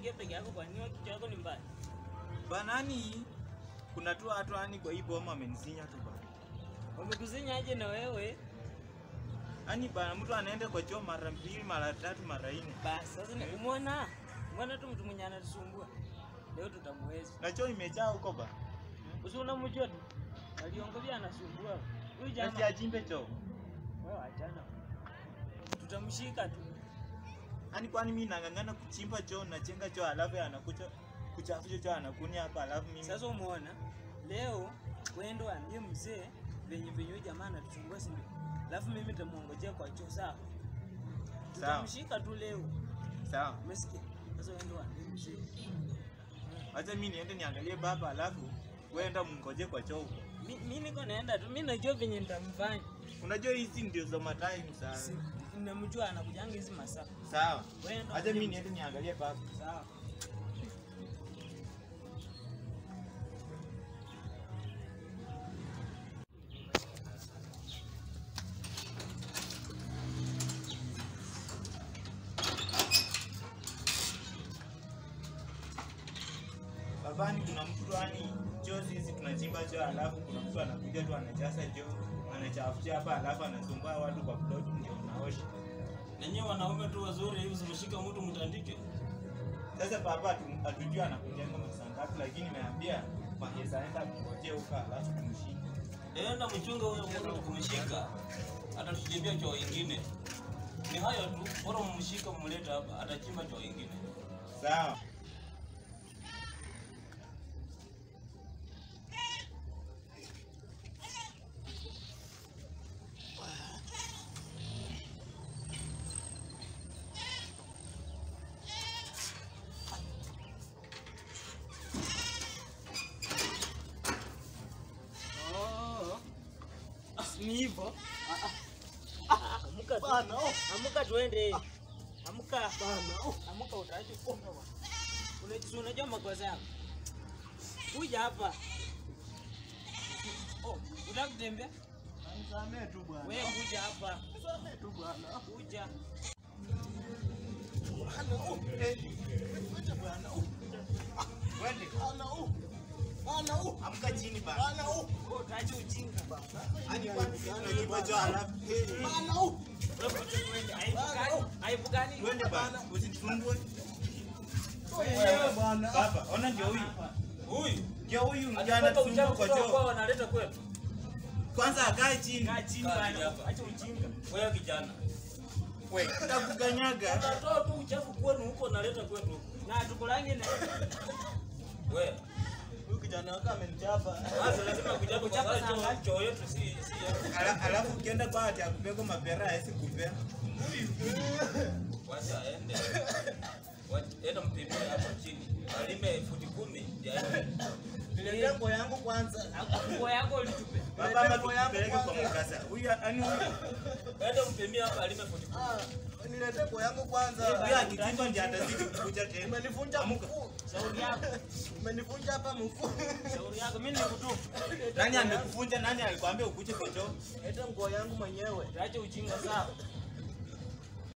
unaingia peke yako kwa nini kichwa yako ni mbaya? Banani kuna tu watu ani kwa hii boma amenisinya tu bana. Wamekuzinya aje na wewe? Ani bana mtu anaenda kwa choo mara mbili, mara tatu, mara nne. Basi sasa ni umeona? Umeona tu mtu mwenye anatusumbua. Leo tutamwezi. Na choo imejaa huko ba. Usi unamjua tu. Aliongelea anasumbua. Huyu Na si jamaa achimbe choo. wewe achana. Tutamshika tu. Ani kwani mimi nang'ang'ana kuchimba choo nachenga choo alafu anakuja kuchafusha choo anakunia hapa alafu mimi Sasa umeona? Leo wendo ambie mzee venye venye huyu jamaa anatusumbua si ndio? Alafu mimi nitamuongojea kwa choo sawa? Sawa. Tutamshika tu leo. sawa. Umesikia? Sasa wendo ambie mzee. Acha mimi niende niangalie baba alafu weenda mngoje kwa choo huko. Mi, mi niko naenda tu, mi najua venye nitamfanya. Unajua hizi ndio za matime Si- sana. Namjua anakujanga hizi masaa. Sawa. Wewe ndo Acha uje mimi mzee. niende niangalie baba. Sawa. Babani kuna mtu yani choo hizi tunachimba choo alafu kuna mtu anakuja tu anajaza choo anachafusha hapa alafu anasumbua watu kwa plot ndio unaosha. Nenyewe wanaume tu wazuri hivi zimeshika mtu mtandike. Sasa baba hatu- hatujui anakujenga masaa ngapi lakini nimeambia Mahesa aenda kungojea huko alafu tumshike. Enda mchunga huyo mtu kumshika. Atatuchimbia choo ingine. Ni hayo tu, bora mmshika mmlete hapa, atachimba choo ingine. Sawa. Oh. Ni hivyo. Amka tu. Amka tuende. Amka. Amka utaacha kuomba bwana. Unajua si unajua makosa yako. Kuja hapa. Oh, unataka kutembea? Nisamee tu bwana. Wewe kuja hapa. Nisamee tu bwana. Kuja. Bwana, oh, eh. Wacha bwana, oh. Twende. Bwana, oh. Bwana, oh. Amka chini bana. Bwana, oh. Wewe utaacha ujinga bwana. Hadi kwani tunachimba choo alafu Bwana, oh. Wewe kuja tuende. Aibu gani? Aibu gani? twende bana. Usitusumbue. Wewe bwana. Baba, ona ndio huyu. Huyu Ndio huyu mjana anatoka tusumbua uchafu kwa kutoka choo. kwao analeta kwetu. Kwanza akae chini. Kaa chini Kaa bwana. hapa. Acha ujinga. Wewe kijana. Wewe takukanyaga. Unatoa tu uchafu kwenu huko unaleta kwetu huko. Na tukulange na Wewe. Huyu kijana wako amenichapa. Sasa lazima kuja Kuchapa kuchapa sana. choo choo yetu si si yetu. Ala- Alafu ukienda kwa ati akupeko mapera haisi kupea. Wacha aende. Wacha enda mpimie hapo chini. Alime futi kumi ndio aende. Niletee nguo yangu kwanza. nguo yako ulitupe. Baba ama tukipeleke kwa mkasa. Huyu ani huyu Enda mpimie hapa alime futi kumi. Ah, niletee nguo yangu kwanza. huyu akichimba ndiye atazidi kukuja tena. Umenifunja Amuka. mkuu. Shauri yako. Umenifunja hapa mkuu. Shauri yako. Mimi nikutupa. Nani amekufunja? Nani alikwambia ukuje kwa choo? Leta nguo yangu mwenyewe. Utaacha ujinga sawa.